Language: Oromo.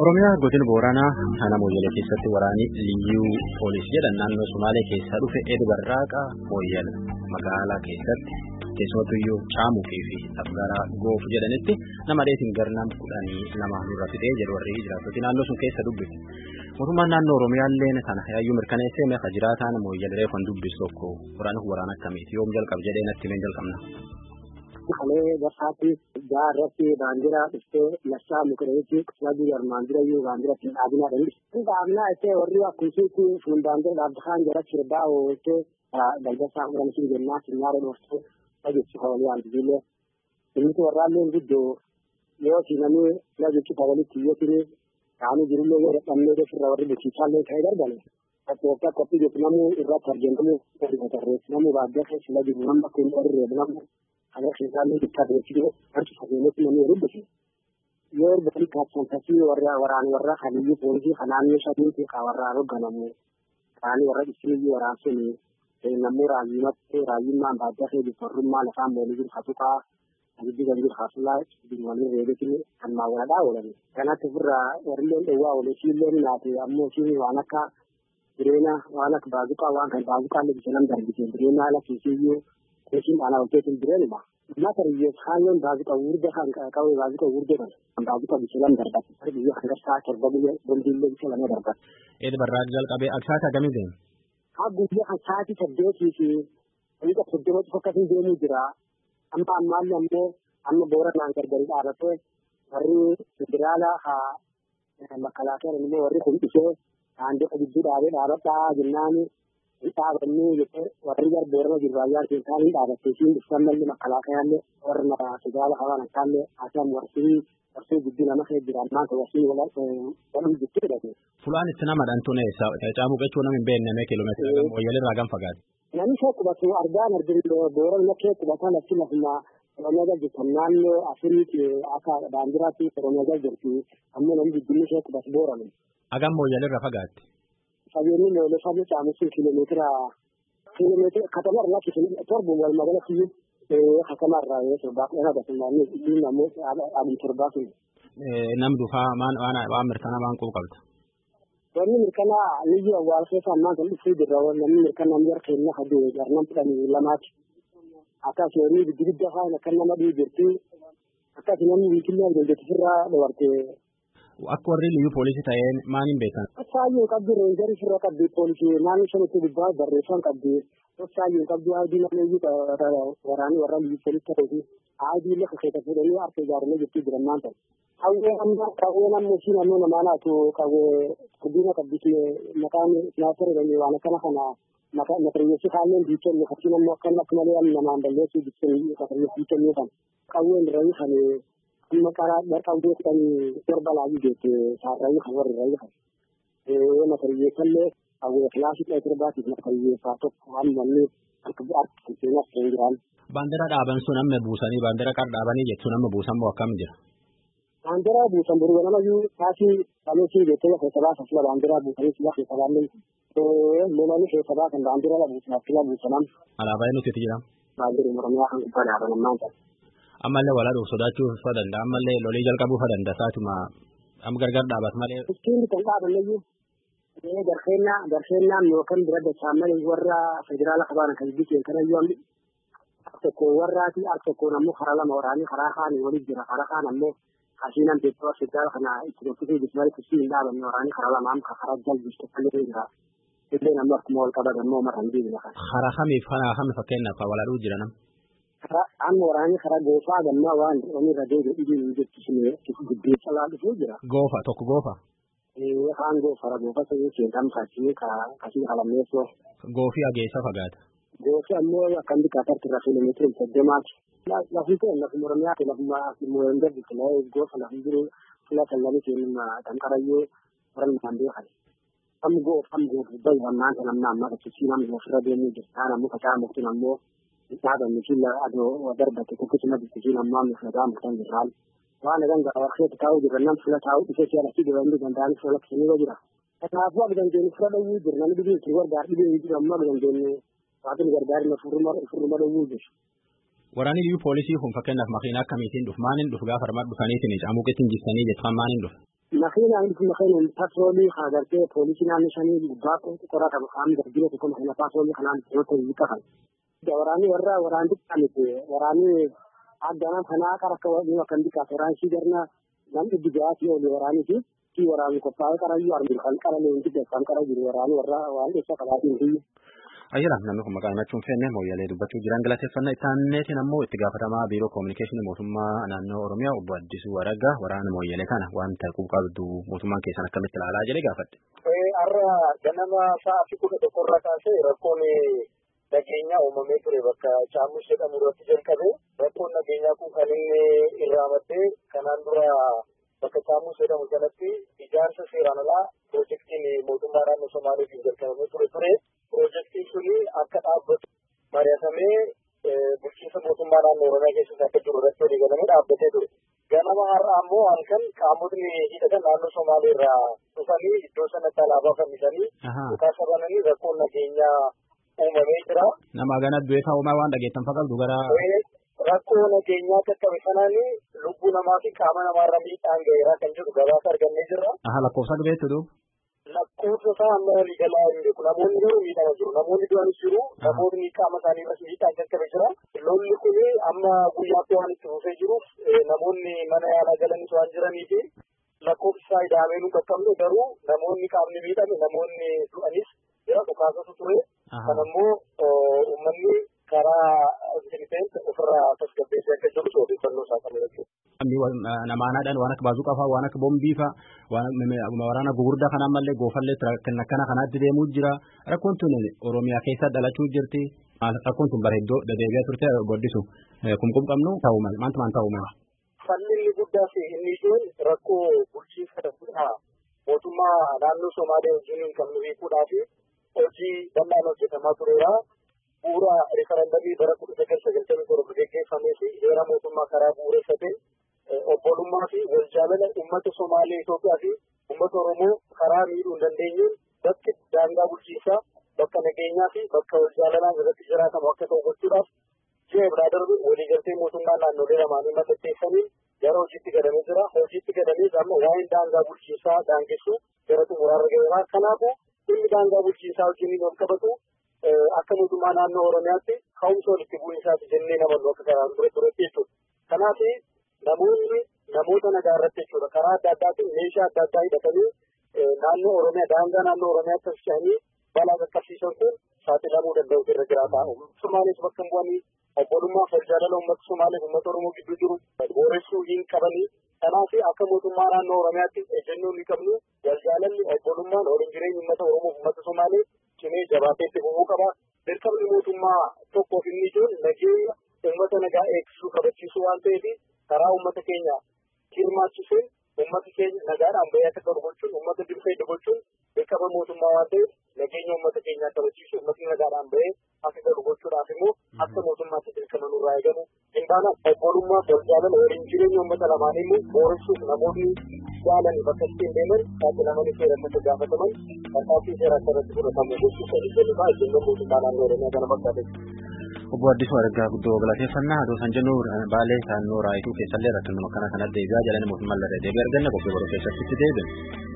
Oromiyaa godina Booranaa Hana Mooyyalee keessatti waraanni liyyuu poolisii jedhan naannoo Sumaalee keessaa dhufe Eed Barraaqa Mooyyala magaalaa keessatti keessumattuyyuu caamuu fi afgaraa goofu jedhanitti nama dheetiin garnam kudhanii lama nurra fixee jedhu warri jiraattoti naannoo sun keessa dubbise. Mootummaan naannoo Oromiyaallee kana yaayyuu mirkaneessee meeqa jiraataan Mooyyala reefan dubbisu tokko waraana waraana akkamiiti yoom jalqabe jedhee natti himee jalqabna. Kalee barsaatti gaarratti baandiraa dhuftee lassaa mukireetti sabii armaan dura iyyuu baandira ittiin dhaabinaa dhandis. Dhaabinaa ittee warri akkumsiitti fuun baandira dhaabdhaan jala sirbaa ooltee daldasaa furamsiin jennaa sinyaara dhooftee dhageessu hawalii aandibillee. Inni warraallee guddoo yoo sinamee dhageessu hawalitti iyyatini kaanii jirullee yoo dadhabnee defirra warri bulchiisaallee ta'ee darbane. Akka qophii jechuun namuu irratti argamuu namuu baadiyyaa keessa la jiru nama kun warri reebnamu kana keessaallee bittaa beeksisuu harki fageenya namni rubbise. Yoo erga kaabsantasii warra waraan warra haliyyuu poolisii kanaannoo shaniiti ka warraa hogganamu kaanii warra dhisiyyuu waraansuni namuu raayyumatti raayyummaan baadiyyaa kee bifarrummaa lafaan moolii jiru hatuqaa abiddi kan jiru hasulaa waliin reebetin kan maawwaladhaa oolani. Kanatti ofirraa warrilleen dhowwaa oole siilleen naate ammoo siin waan akka jireenya waan akka baazuqaa waan kan baazuqaallee bisa nam darbite jireenya haala kiisiyyuu kuusin ana hojjetin jireenuma. Mata riyyee haalleen baazuqa wurda kan qabu baazuqa wurda kan kan baazuqa biqilan darbatu. Har biyya kan garsaa torba biyya bombiillee biqilan darbatu. Eed barraaq jalqabee aksaata akkamii deema? Haa guyyaa kan sa'aatii saddeetii fi dhiiqa soddomatti fakkatiin deemuu jira. Amma ammaallee ammoo amma booranaan gargari dhaabatee warri federaalaa haa makalaakeeran immoo warri kun dhufee daandii gidduu dhaabee dhaabadhaa jennaani hin dhaabannee jettee warri gar boorana jiru raayyaan keessaa hin dhaabattee siin dhuftan malli makalaakayaallee warra federaalaa hawaan akkaallee haasaan warsii warsii gidduu nama kee jiraan maanta warsii walum jittee jedhate. Fulaan itti nama dhantuun eessa caamuu qechuu nama hin beekne kiiloomeetira gam wayyalee irraa gam fagaate. Namni kee qubatu argaan argin boorana kee qubatan achi lafuma Oromiyaa jirtan naannoo Afiriiti akka baandiraatti Oromiyaa jirti ammoo namni guddinni kee qubatu boorana. Hagam mooyyalee irraa fagaatte. Fageenyi mooyyalee fagoo caamusun kiiloomeetira kiiloomeetira katama irraa kiiloomeetira torba wal magala kiyyuu katama irraa yoo torbaa kudhan agarsiisanii ittiin ammoo adii torbaa sun. Nam dufaa waan mirkanaa waan qubu qabda. Wanni mirkanaa niyyu awwaal keessa ammaan kan dhufuu jirra namni mirkanaa miira keenya haduu jarnan fudhanii lamaati. Akkas yommuu giddu gidda fa'aa akka nama dhii jirti akkas namni wiikillee dandeettii irraa dabartee Akka warri liyyuu poolisii ta'een maaliin beekan? Saayyuu qabdi reenjarii firra qabdi poolisii naannoo shanitti gubbaa barreeffam qabdi. Saayyuu qabdi aadii namni iyyuu waraanii warra liyyuu poolisii ta'eefi aadii lafa keessa fuudhanii harka ijaaramee jirti jiran maanta. Qawwee amma qawwee namni ishii naannoo namaa naatu qawwee guddina qabdi maqaan siyaasa jedhanii waan akkana kana matariyyeessi kaalleen biikennu fakkiin ammoo akkan akka malee namaan balleessuu biikennu biikennu kan qawween irraa kan amma karaa dharqawwee kudhanii torba laayii geette saarraayii kan warri irraa kan matariyyeessallee qawwee kilaasii dhaya torbaatiif matariyyeessaa tokko hammanni akka akka seenas kan jiraan. Baandira dhaaban sun amma buusanii baandira qar dhaabanii jechuun amma buusan moo akkam jira? Baandira buusan buruu namayyuu taasii kaleessii jettee keessa baasa sila baandira buusanii sila keessa baallee lolanii keessa baasan baandira la buusan sila buusanan. Alaabaa nuti itti jira. Baandiri Oromiyaa kan gubbaa dhaaban ammaan ta'e. Ammallee walaa dhufu sodaachuu fa danda'a ammallee lolii jalqabuu fa danda'a saatuma amma gargar dhaabat malee. Iskiin kan dhaabanneyyuu garfeennaa garfeennaa yookaan bira dachaan warra federaala qabaan kan bikeen kanayyuu amni tokko warraati al tokkoon ammoo karaa lama waraanii karaa kaanii waliin jira karaa kaan ammoo hasiinan beektaa federaala kana itti gochitee bismarii kusii hin dhaabanne waraanii karaa lama amma karaa jalbistu kallee jira. Illeen ammoo akkuma wal qaban ammoo mara hin deebine kan. Karaa kamiif kana kami fakkeenyaaf walaadhuu jira nam. Amma waraanii karaa goofaa gammaa waan irra deebi'e dhibiin jechuun guddeessa laa dhufuu jira. Goofa tokko goofa. Kaan goofara goofa sanyii seentam kasii kasii qalamneessoo. Goofii ageessa fagaata. Goofi ammoo akkan bikaatarti irra kiiloomeetira soddoomaati. Lafni ta'e lafuma Oromiyaati lafuma Mooyendee biqilee goofa lafni jiru fila kallanii seenuma danqarayyoo waran isaan beekan. Kam goof kam goof bayi ammaan kan amma amma kachiisii namni ofirra deemuu jirtaan ammoo facaa muktiin ammoo dhaabanni fila adoo darbate tokkosuma biqiltiin ammoo amma filataa muktan jirraan. Waan agan gaawar keessa taa'uu jirra nam fila taa'uu dhufee si'a lafti dibanni danda'anii fila lakkisanii jira. Kanaafuu akka dandeenyu fila dhowwuu jirra namni dhibiin itti gargaar dhibiin hin jiru ammoo akka dandeenyu waaqni gargaarina furruma dhowwuu jiru. Waraanni liyyuu poolisii kun fakkeenyaaf makiinaa akkamiitiin dhufu maaliin dhufu gaafa armaan dhufaniitiin camuuqetti injistanii jettan maaliin dhufu? makiina inni kun makiina patroolii haa gartee poolisii naannoo shanii gubbaa qorata kaan darbine tokko makiina patroolii kanaan yoo ta'e hiika kan. Waraanni warra waraanni miti waraanni addanaa kanaa qara akka waliin kan bikaas waraanni garna nam dhibbi ja'aatii oli waraanii fi kii waraanni qophaa'ee qarayyuu arginu kan qara leenji kan qara jiru waraanni warra waan dheessa qabaatiin hiyyu. Ayyaana namni kun maqaa himachuun feenne mooyyalee dubbachuu jiran galateeffannaa itti ammoo itti gaafatamaa biiroo koominikeeshinii mootummaa naannoo Oromiyaa obbo Addisuu Araggaa waraana mooyyalee kana wanta qabdu mootummaan keessan akkamitti ilaalaa jedhee gaafadhe. Har'a ganama sa'aatii kudha tokkorraa kaasee rakkoon nageenyaa uumamee ture bakka Caamus jedhamu irratti jalqabe rakkoon nageenyaa kun kan inni irraa maddee kanaan dura bakka Caamus jedhamu sanatti ijaarsa seeraan alaa piroojeektiin mootummaa naannoo Somaaliitiin jalqabamee ture ture. Piroojeektiin suni akka dhaabbatu mari'atamee bulchiinsa mootummaa naannoo Oromiyaa keessatti akka jiru irratti walii galamee dhaabbatee ture. Ganama har'a ammoo halkan qaamotni hidhatan naannoo Somaalii irraa dhufanii iddoo sanatti alaabaa fannisanii dhukaasa bananii rakkoon nageenyaa uumamee jira. Nama gana du'ee kaa'umaa waan dhageettan fakkaatu gara. Rakkoo nageenyaa qaqqabe sanaan lubbuu namaa fi qaama namaarra miidhaan gaheeraa kan jedhu gabaasa argannee jirra. Aha lakkoofsa dubeetti duu. lakkoofsa isaa amma waliigalaa hin beeku namoonni garuu miidhama jiru namoonni du'anis jiru namoonni qaama isaanii irratti miidhaan qaqqabe jira lolli kun amma guyyaatti waan itti fufee jiruuf namoonni mana yaalaa galanis waan jiranii fi lakkoofsi isaa idaamee nu qaqqabne garuu namoonni qaamni miidhame namoonni du'anis jira dhukaasatu ture kan ammoo uummanni karaa intelligent ofirraa tasgabbeessee akka jiru odeeffannoo isaa qaba jechuudha. namaanaadhaan waan akka baazuu qafaa waan akka bombii faa waraana gugurdaa kanaan mallee goofallee akkana kanaatti deemuu jira rakkoon tun oromiyaa keessa dhalachuu jirti rakkoon tun bareeddoo deddeebi'aa turte goddisu kumkum qabnu ta'uu mala maanta maan ta'uu mala. Falli inni guddaa fi inni ijoon rakkoo bulchiinsa daldalaa mootummaa naannoo Somaalee wajjin kan nu hiikuudhaa fi hojii bal'aan hojjetamaa tureera. Bu'uura rifarandamii bara kudha sagal sagaltamii torba gaggeeffamee fi heera mootummaa karaa bu'uureffate obbolummaa fi waljaalala uummata Somaalee Itoophiyaa fi uummata Oromoo karaa miidhuu hin dandeenyeen bakki daangaa bulchiinsaa bakka nageenyaa fi bakka waljaalalaan irratti jiraatamu akka ta'u gochuudhaaf ji'a biraa darbe waliigaltee mootummaa naannolee lamaanii mallatteessanii gara hojiitti gadamee jira. Hojiitti gadamee amma waa'een daangaa bulchiinsaa daangessu gara xumuraarra gaheera. Kanaafuu dhimmi daangaa bulchiinsaa wajjin wal qabatu akka mootummaa naannoo Oromiyaatti ka'umsa walitti bu'iinsaati jennee namannu akka karaan ture turetti jechuudha. Kanaaf namoonni namoota nagaa irratti jechuudha karaa adda addaatiin meeshaa adda addaa hidhatanii naannoo Oromiyaa daangaa naannoo Oromiyaatti tolchanii balaa qaqqabsiisan kun saaxilamuu danda'u irra jiraata. Somaalees bakka hin bu'anii obbolummaa fi jaalala uummata Somaaleef uummata Oromoo gidduu jiru booressuu hin qabanii. Kanaaf akka mootummaa naannoo Oromiyaatti ejjennoo ni qabnu waljaalalli obbolummaan waliin jireenya uummata Oromoo fi uummata Somaalee cimee jabaatee itti fufuu qaba. Dirqamni mootummaa tokkoof inni ijoon nageenya uummata nagaa eegsisuu kabachiisuu waan ta'eef karaa uummata keenya hirmaachisuun uummata keenya nagaadhaan bahee akka ta'u gochuun uummata dirqee gochuun dirqama mootummaa waan ta'eef nageenya uummata keenyaa kabachiisu uummatni nagaadhaan bahee akka ta'u gochuudhaaf immoo akka mootummaatti dirqama nurraa eegamu hin baana obbolummaa waljaalala waliin jireenya uummata lamaanii immoo booressuuf namoonni jaalani bakka ittiin deeman saaxilamanii seeratti akka gaafataman tarkaanfii seera akka irratti fudhatamu gochuuf ejjennoo fa'aa ejjennoo mootummaa naannoo oromiyaa kana fakkaate. Obbo Addisuu Araggaa guddoo galateeffannaa adoo san jennu baalee naannoo raayituu keessallee rakkinuma kana kanatti deebi'aa jalani mootummaan lafa deebi'ee arganna qophii boroo keessatti itti deebiin.